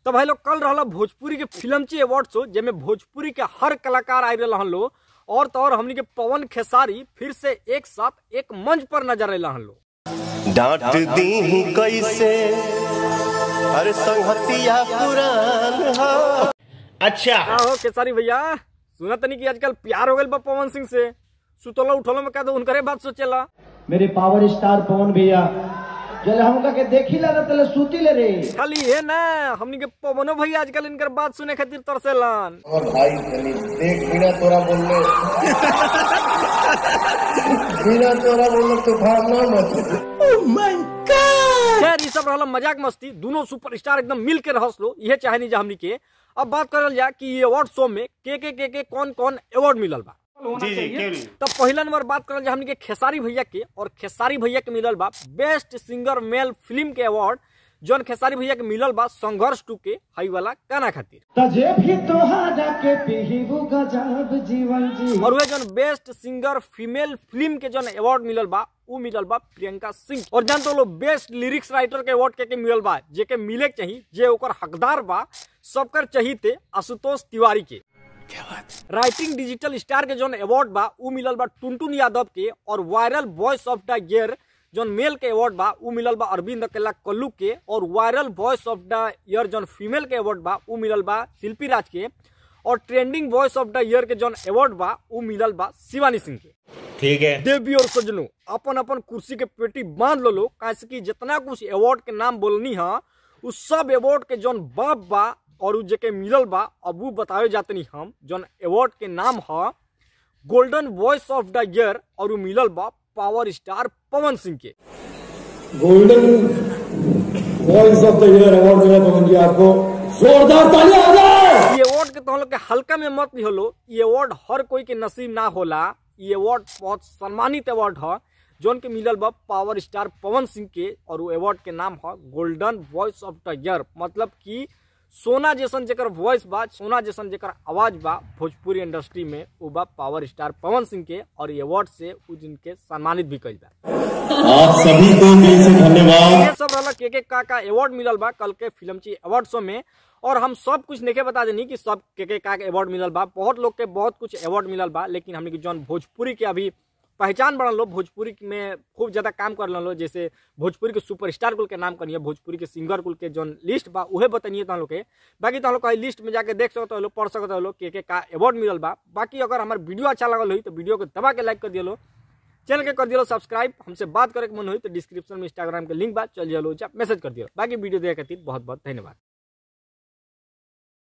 तो भाई लोग कल रहला भोजपुरी के फिल्मची अवार्ड शो जेमे भोजपुरी के हर कलाकार आए रहन लो और तो और हमनी के पवन खेसारी फिर से एक साथ एक मंच पर नजर अला हन लो डांट दी कैसे अरे संहतिया पुरान हा अच्छा का हो खेसारी भैया सुना तनी कि आजकल प्यार हो गइल बा पवन सिंह से सुतलो उठलो में का दो उनकरे बात सोचेला मेरे पावर स्टार पवन भैया जल हमका के देखी ला तले सूती ले रे खाली ये ना हमनी के पवनो भैया आजकल इनकर बात सुने खातिर तरसेलन और भाई तनी देख बिना तोरा बोलले बिना तोरा बोलले तूफान ना मचे खैर ये सब रहला मजाक मस्ती दोनों सुपरस्टार एकदम मिल के रहस लो इहे चाहनी जा हमनी के अब बात करल जा कि ये अवार्ड शो में के के के के कौन कौन अवार्ड मिलल बा जी जी क्यों नहीं तब पहला नंबर बात करल जा हमनी के खेसारी भैया के और खेसारी भैया के मिलल बा बेस्ट सिंगर मेल फिल्म के अवार्ड जौन खेसारी भैया के मिलल बा संघर्ष टू के हाई वाला गाना खातिर तजे भी तोहारा के पीहू गजब जीवन जी और वह जौन बेस्ट सिंगर फीमेल फिल्म के जौन अवार्ड मिलल बा उ मिलल बा प्रियंका सिंह और जानते हो लोग बेस्ट लिरिक्स राइटर के अवार्ड के, के मिलल बा जे के मिले के चाहिए जे ओकर हकदार बा सबकर चाहिए आशुतोष तिवारी के राइटिंग डिजिटल स्टार के जौन अवार्ड बा उ मिलल बा टुनटुन यादव के और viral voice of the year जौन मेल के अवार्ड बा उ मिलल बा अरविंद अकेला कल्लू के और viral voice of the year जौन फीमेल के अवार्ड बा उ मिलल बा शिल्पी राज के और trending voice of the year के जौन अवार्ड बा उ मिलल बा शिवानी सिंह के ठीक है देवी और सजनो अपन अपन कुर्सी के पेटी बांध लो लो कैसे कि जितना कुछ अवार्ड के नाम बोलनी है उस सब अवार्ड के जौन बाप बा और उ जेके मिलल बा अब उ बतावे जातनी हम जौन अवार्ड के नाम है golden voice of the year और उ मिलल बा पावर स्टार पवन सिंह के golden voice of the year award मिला पवन जी आपको जोरदार तालियां हो जाए ये अवार्ड के तो लोग के हल्का में मत लिहो लो ये अवार्ड हर कोई के नसीब ना होला ये अवार्ड बहुत सम्मानित अवार्ड है जौन के मिलल बा पावर स्टार पवन सिंह के और वो अवार्ड के नाम है golden voice of the year मतलब कि सोना जैसन जेकर वॉइस बा सोना जैसन जेकर आवाज बा भोजपुरी इंडस्ट्री में वो बा पावर स्टार पवन सिंह के और ये अवार्ड से उ जिनके सम्मानित भी कइल बा आप सभी को दिल से धन्यवाद ये सब रहला के के का का अवार्ड मिलल बा कल के फिल्म ची अवार्ड शो में और हम सब कुछ नहीं बता देनी कि सब के के का के अवार्ड मिलल बा बहुत लोग के बहुत कुछ अवार्ड मिलल बा लेकिन हमने की जौन भोजपुरी के अभी पहचान बढ़ल लो भोजपुरी में खूब ज्यादा काम कर लो जैसे भोजपुरी के सुपरस्टार कुल के नाम करिए भोजपुरी के सिंगर कुल के जौन लिस्ट बा उहे बताइए तुम लोग के बाकी तुम लोग कहीं लिस्ट में जाके देख सकते हो पढ़ सकते हो के के का अवार्ड मिलल बा बाकी अगर हमारे वीडियो अच्छा लगल हुई तो वीडियो को दबा के लाइक कर दियो चैनल के कर दियो सब्सक्राइब हमसे बात करे के मन हुई तो डिस्क्रिप्शन में इंस्टाग्राम के लिंक बा चल जाओ मैसेज कर दियो बाकी वीडियो देखे खातिर बहुत बहुत धन्यवाद